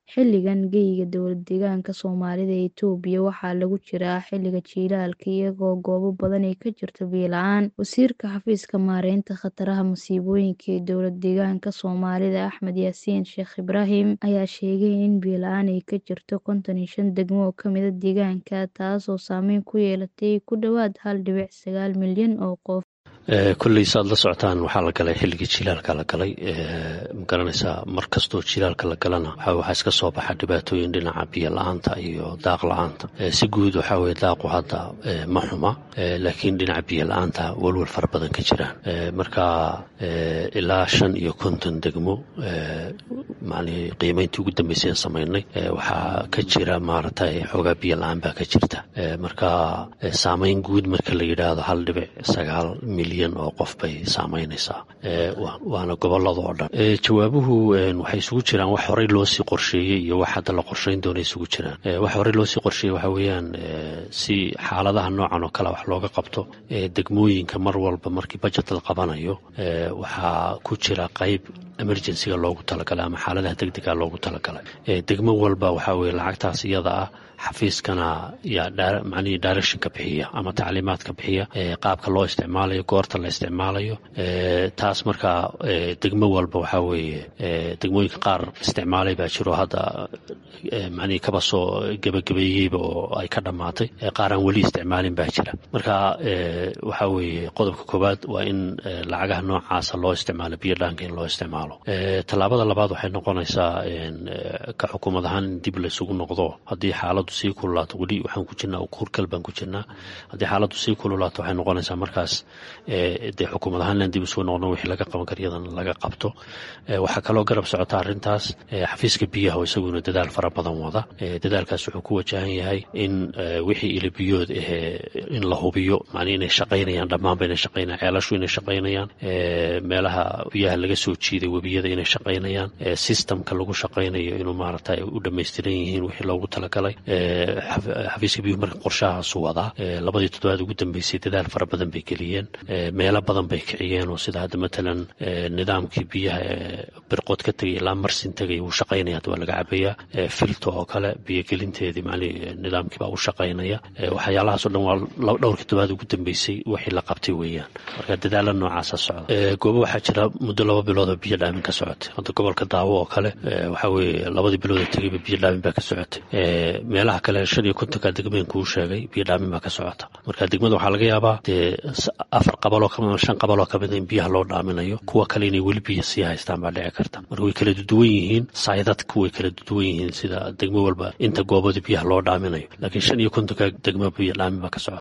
Xilligan geyiga dowlad-deegaanka Soomaalida ee Itoobiya waxaa lagu jiraa xilliga jiilaalka iyadoo goobo badan ay ka jirto biyo la'aan. Wasiirka Xafiiska Maareynta Khataraha Masiibooyinka ee Dowlad-Deegaanka Soomaalida Axmed Yaasiin Sheekh Ibraahim ayaa sheegay in biyo la'aan ay ka jirto konton iyo shan degmo oo ka mid ah deegaanka, taasoo saameyn ku yeelatay ku dhawaad hal dhibic sagaal milyan oo qof. kolley saad la socotaan waxaa la galay xilligii jilaalka la galay magaranaysaa mar kastoo jilaalka la galana waxaa iska soo baxa dhibaatooyin dhinaca biyo la-aanta iyo daaq la-aanta si guud waxaa weye daaqu hadda ma xuma laakiin dhinaca biyo la-aanta walwal fara badan ka jiraan marka ilaa shan iyo konton degmo macnii qiimeyntii ugu dambeysay aan samaynay waxaa ka jira maaragtay xoogaa biyo la-aan baa ka jirta marka saameyn guud marka la yidhaahdo hal dhibic sagaal milyan oo qof bay saameynaysaa waana gobolada oo dhan jawaabuhu waxay isugu jiraan wax horey loosii qorsheeyey iyo wax hadda la qorsheyn doona isugu jiraan wax horey loosii qorsheeyey waxaa weeyaan si xaaladaha noocan oo kale wax looga qabto degmooyinka mar walba markii bajet la qabanayo waxaa ku jira qayb emergencyga loogu talagalay ama xaaladaha degdega loogu talagalay degmo walba waxaa weye lacagtaas iyada ah xafiiskana yaa macnihii directionka bixiya ama tacliimaadka bixiya qaabka loo isticmaalayo goorta la isticmaalayo taas markaa degmo walba waxaa weeye degmooyinka qaar isticmaalay baa jiro hadda macnihii kaba soo gebagabeeyeyba oo ay ka dhammaatay qaar aan weli isticmaalin baa jira marka waxaa weeye qodobka koowaad waa in lacagaha noocaasa loo isticmaalo biyo dhaanka in loo isticmaalo tallaabada labaad waxay noqonaysaa ka xukuumad ahaan in dib laysugu noqdo haddii xaaladu sii kululaato weli waxaan ku jirnaa kurkal baan ku jirnaa haddii xaaladdu sii kululaato waxay noqonaysaa markaas dee xukuumad ahaan inaan dib isugu noqno wixii laga qaban kara iyadan laga qabto waxaa kaloo garab socota arrintaas xafiiska biyaha oo isaguna dadaal fara badan wada dadaalkaas wuxuu ku wajahan yahay in wixii ilabiyood ahee in la hubiyo macnii inay shaqaynayaan dhammaanba inay shaqaynayaan ceelashu inay shaqaynayaan meelaha biyaha laga soo jiiday webiyada inay shaqaynayaan systemka lagu shaqaynayo inuu maaragtay u dhammaystiran yihiin wixii loogu talagalay xafiiska biyuhu marka qorshahaasu wadaa labadii toddobaad ugu dambeysay dadaal fara badan bay geliyeen meelo badan bay kiciyeen oo sida hadda matalan nidaamkii biyaha birqood ka tegay ilaa marsin tegay wuu shaqaynaya hadda waa laga cabayaa filto oo kale biyogelinteedii macnii nidaamkii baa u shaqaynaya waxyaalahaasoo dhan waa dhowrkii toddobaad ugu dambeysay wixii la qabtay weeyaan marka dadaala noocaasa socda goobo waxaa jira muddo laba bilood oo biyo dhaamin ka socotay hadda gobolka daawo oo kale waxaa weeye labadii bilood ee tegayba biyo dhaamin baa ka socotay meelaha kale shan iyo kontonka degmeen kuu sheegay biyo dhaamin baa ka socota marka degmada waxaa laga yaabaa dee afar qabaloo kamid shan qabaloo kamid in biyaha loo dhaaminayo kuwa kale inay weli biyo sii haystaan baa dhici karta marka way kala duwan yihiin saydadku way kala duwan yihiin sida degmo walba inta goobada biyaha loo dhaaminayo laakiin shan iyo kontonka degmo biyo dhaamin baa ka socota